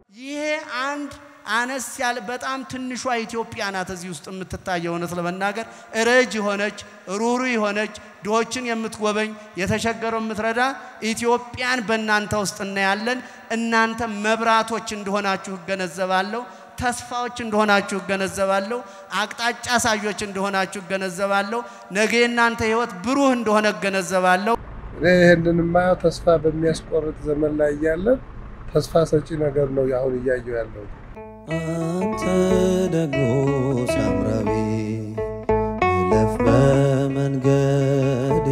ይሄ አንድ አነስ ያለ በጣም ትንሿ ኢትዮጵያ ናት እዚህ ውስጥ የምትታየው። እውነት ለመናገር ረጅ የሆነች ሩሩ የሆነች ድሆችን የምትጎበኝ የተቸገረው የምትረዳ ኢትዮጵያን በእናንተ ውስጥ እናያለን። እናንተ መብራቶች እንደሆናችሁ እገነዘባለሁ። ተስፋዎች እንደሆናችሁ እገነዘባለሁ። አቅጣጫ ሳዮች እንደሆናችሁ እገነዘባለሁ። ነገ የእናንተ ሕይወት ብሩህ እንደሆነ እገነዘባለሁ። እኔ ይህንን የማየው ተስፋ በሚያስቆርጥ ዘመን ላይ እያለን ተስፋ ሰጪ ነገር ነው አሁን እያየው ያለው። አንተ ደግሞ ሳምራዊ እለፍ በመንገዴ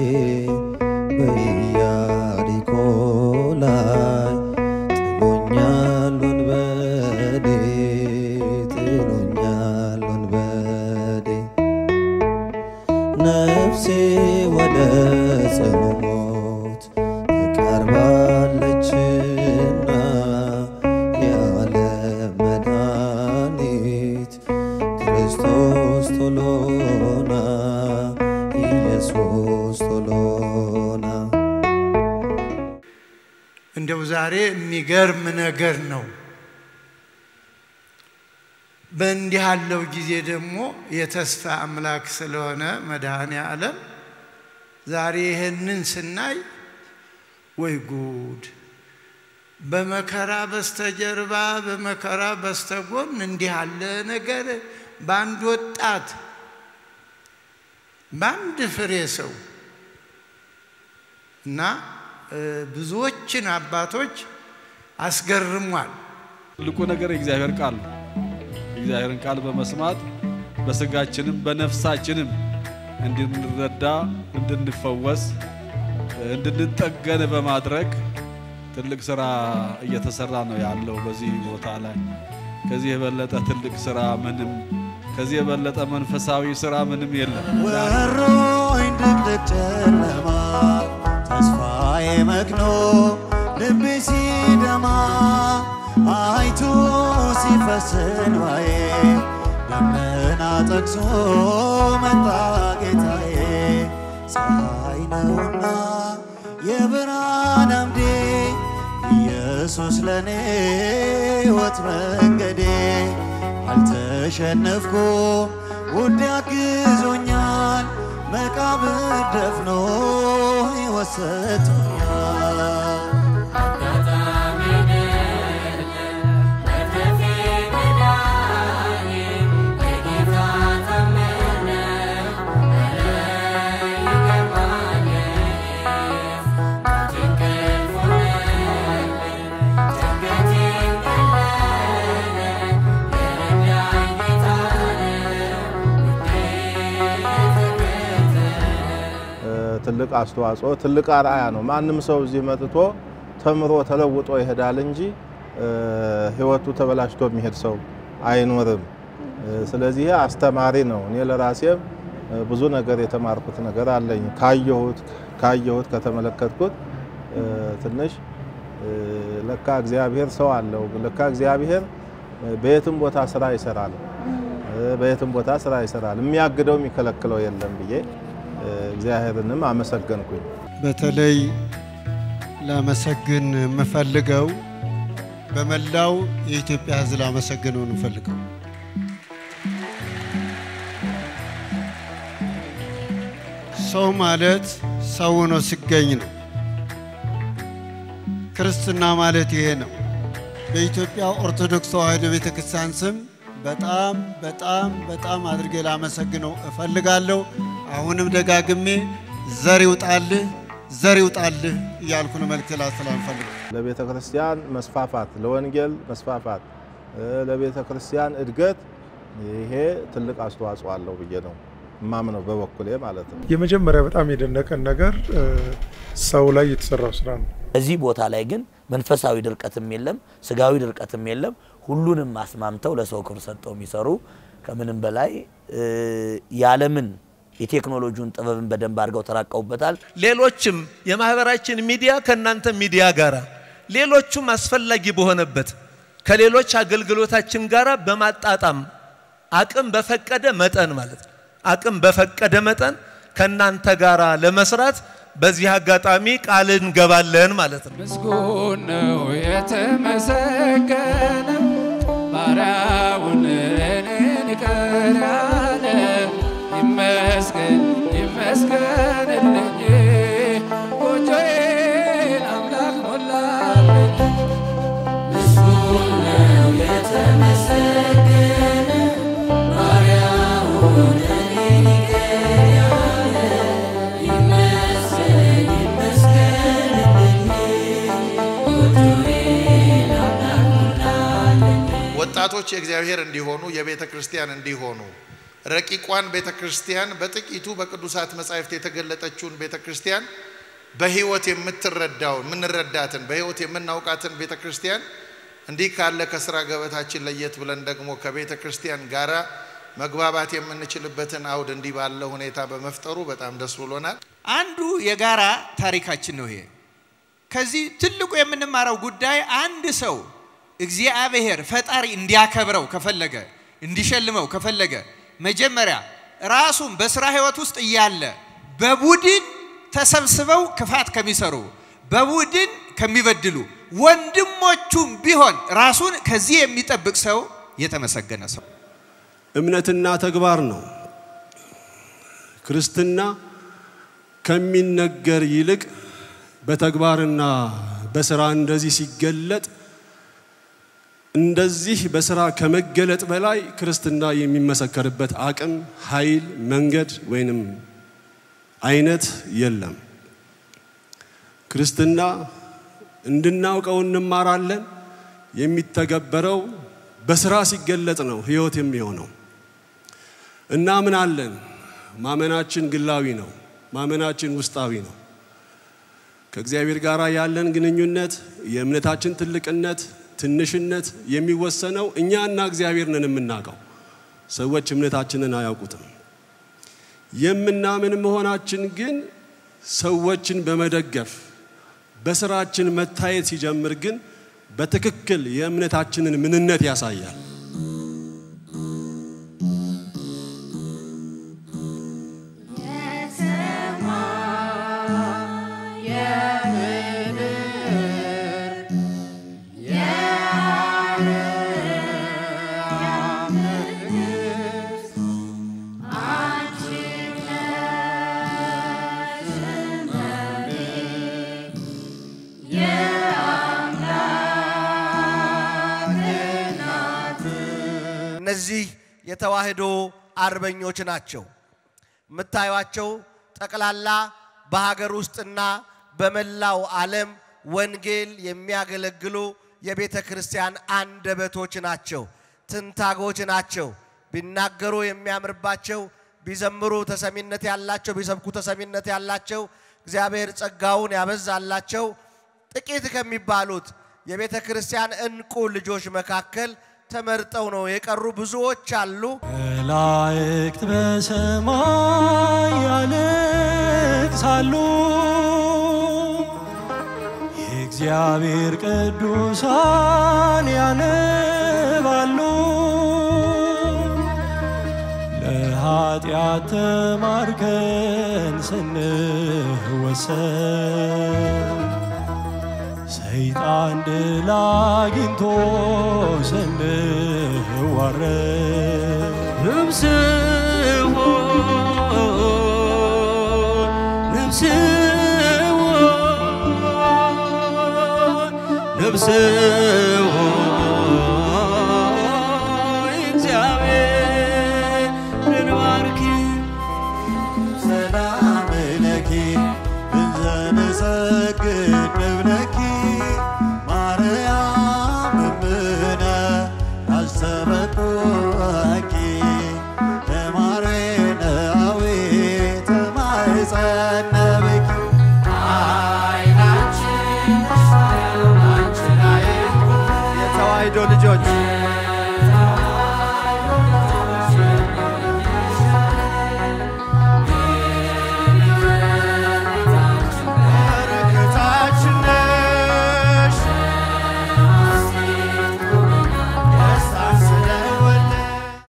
በኢያሪኮ ላይ ጥሎኛል ወንበዴ ጥሎኛል ወንበዴ ነፍሴ ወደ ጽኑ ሞት ተቃርባለችና ያለ መድኃኒት ክርስቶስ ቶሎና ኢየሱስ ቶሎና እንደው ዛሬ የሚገርም ነገር ነው። በእንዲህ ያለው ጊዜ ደግሞ የተስፋ አምላክ ስለሆነ መድኃኔ ዓለም ዛሬ ይህንን ስናይ ወይ ጉድ! በመከራ በስተጀርባ በመከራ በስተጎን እንዲህ ያለ ነገር በአንድ ወጣት በአንድ ፍሬ ሰው እና ብዙዎችን አባቶች አስገርሟል። ትልቁ ነገር የእግዚአብሔር ቃል ነው። የእግዚአብሔርን ቃል በመስማት በስጋችንም በነፍሳችንም እንድንረዳ፣ እንድንፈወስ፣ እንድንጠገን በማድረግ ትልቅ ስራ እየተሰራ ነው ያለው በዚህ ቦታ ላይ። ከዚህ የበለጠ ትልቅ ስራ ምንም፣ ከዚህ የበለጠ መንፈሳዊ ስራ ምንም የለም። ወሮኝ ድቅድቅ ጨለማ ተስፋዬ መክኖ ልቤ ሲደማ አይቶ ሲፈስ እንባዬ ደመና ጠቅሶ መጣ ጌታዬ ፀሐይ ነውና የብርሃን አምዴ ኢየሱስ ለኔ ሕይወት መንገዴ አልተሸነፍኩም ውድ ያግዞኛል መቃብር ደፍኖ ሕይወት ሰጥቶኛል ትልቅ አስተዋጽኦ ትልቅ አርአያ ነው። ማንም ሰው እዚህ መጥቶ ተምሮ ተለውጦ ይሄዳል እንጂ ህይወቱ ተበላሽቶ የሚሄድ ሰው አይኖርም። ስለዚህ ይሄ አስተማሪ ነው። እኔ ለራሴም ብዙ ነገር የተማርኩት ነገር አለኝ። ካየሁት ካየሁት ከተመለከትኩት ትንሽ ለካ እግዚአብሔር ሰው አለው። ለካ እግዚአብሔር በየትም ቦታ ስራ ይሰራል። በየትም ቦታ ስራ ይሰራል። የሚያግደው የሚከለክለው የለም ብዬ እግዚአብሔርንም አመሰገንኩኝ። በተለይ ላመሰግን የምፈልገው በመላው የኢትዮጵያ ሕዝብ ላመሰግነው እንፈልገው ሰው ማለት ሰው ሆኖ ሲገኝ ነው። ክርስትና ማለት ይሄ ነው። በኢትዮጵያ ኦርቶዶክስ ተዋሕዶ ቤተ ክርስቲያን ስም በጣም በጣም በጣም አድርጌ ላመሰግነው እፈልጋለሁ። አሁንም ደጋግሜ ዘር ይውጣልህ ዘር ይውጣልህ እያልኩ ነው መልእክት ላስተላልፍ እፈልጋለሁ። ለቤተ ክርስቲያን መስፋፋት፣ ለወንጌል መስፋፋት፣ ለቤተ ክርስቲያን እድገት ይሄ ትልቅ አስተዋጽኦ አለው ብዬ ነው ማምነው በበኩሌ ማለት ነው። የመጀመሪያ በጣም የደነቀን ነገር ሰው ላይ የተሰራው ስራ ነው። እዚህ ቦታ ላይ ግን መንፈሳዊ ድርቀትም የለም፣ ስጋዊ ድርቀትም የለም። ሁሉንም አስማምተው ለሰው ክብር ሰጠው የሚሰሩ ከምንም በላይ የዓለምን የቴክኖሎጂውን ጥበብን በደንብ አድርገው ተራቀውበታል። ሌሎችም የማህበራችን ሚዲያ ከእናንተ ሚዲያ ጋር ሌሎቹም አስፈላጊ በሆነበት ከሌሎች አገልግሎታችን ጋር በማጣጣም አቅም በፈቀደ መጠን ማለት ነው አቅም በፈቀደ መጠን ከእናንተ ጋር ለመስራት በዚህ አጋጣሚ ቃል እንገባለን ማለት ነው። ምስጉን ነው የተመሰገነ ወጣቶች የእግዚአብሔር እንዲሆኑ የቤተ ክርስቲያን እንዲሆኑ ረቂቋን ቤተ ክርስቲያን በጥቂቱ በቅዱሳት መጻሕፍት የተገለጠችውን ቤተ ክርስቲያን በሕይወት የምትረዳውን የምንረዳትን በሕይወት የምናውቃትን ቤተ ክርስቲያን እንዲህ ካለ ከስራ ገበታችን ለየት ብለን ደግሞ ከቤተ ክርስቲያን ጋራ መግባባት የምንችልበትን አውድ እንዲህ ባለ ሁኔታ በመፍጠሩ በጣም ደስ ብሎናል። አንዱ የጋራ ታሪካችን ነው ይሄ። ከዚህ ትልቁ የምንማረው ጉዳይ አንድ ሰው እግዚአብሔር ፈጣሪ እንዲያከብረው ከፈለገ እንዲሸልመው ከፈለገ መጀመሪያ ራሱን በስራ ህይወት ውስጥ እያለ በቡድን ተሰብስበው ክፋት ከሚሰሩ በቡድን ከሚበድሉ ወንድሞቹም ቢሆን ራሱን ከዚህ የሚጠብቅ ሰው የተመሰገነ ሰው። እምነትና ተግባር ነው። ክርስትና ከሚነገር ይልቅ በተግባርና በስራ እንደዚህ ሲገለጥ እንደዚህ በስራ ከመገለጥ በላይ ክርስትና የሚመሰከርበት አቅም፣ ኃይል፣ መንገድ ወይንም አይነት የለም። ክርስትና እንድናውቀው እንማራለን። የሚተገበረው በስራ ሲገለጥ ነው ህይወት የሚሆነው። እናምናለን። ማመናችን ግላዊ ነው። ማመናችን ውስጣዊ ነው። ከእግዚአብሔር ጋር ያለን ግንኙነት የእምነታችን ትልቅነት ትንሽነት የሚወሰነው እኛና እግዚአብሔር ነን የምናውቀው። ሰዎች እምነታችንን አያውቁትም። የምናምን መሆናችን ግን ሰዎችን በመደገፍ በስራችን መታየት ሲጀምር ግን በትክክል የእምነታችንን ምንነት ያሳያል። እነዚህ የተዋህዶ አርበኞች ናቸው። የምታዩቸው ጠቅላላ በሀገር ውስጥና በመላው ዓለም ወንጌል የሚያገለግሉ የቤተ ክርስቲያን አንደበቶች ናቸው፣ ትንታጎች ናቸው። ቢናገሩ የሚያምርባቸው፣ ቢዘምሩ ተሰሚነት ያላቸው፣ ቢሰብኩ ተሰሚነት ያላቸው፣ እግዚአብሔር ጸጋውን ያበዛላቸው ጥቂት ከሚባሉት የቤተ ክርስቲያን እንቁ ልጆች መካከል ተመርጠው ነው የቀሩ ብዙዎች አሉ። መላእክት በሰማይ ያለቅሳሉ፣ የእግዚአብሔር ቅዱሳን ያነባሉ። ለኃጢአት ተማርከን ስንወሰን ሰይጣን ድል አግኝቶ ስንዋረድ ነፍስዎ ነፍስዎ ነፍስዎ እግዚአብሔርን ባርኪ ሰላም ለኪ እንዘ ንሰግድ ንብለኪ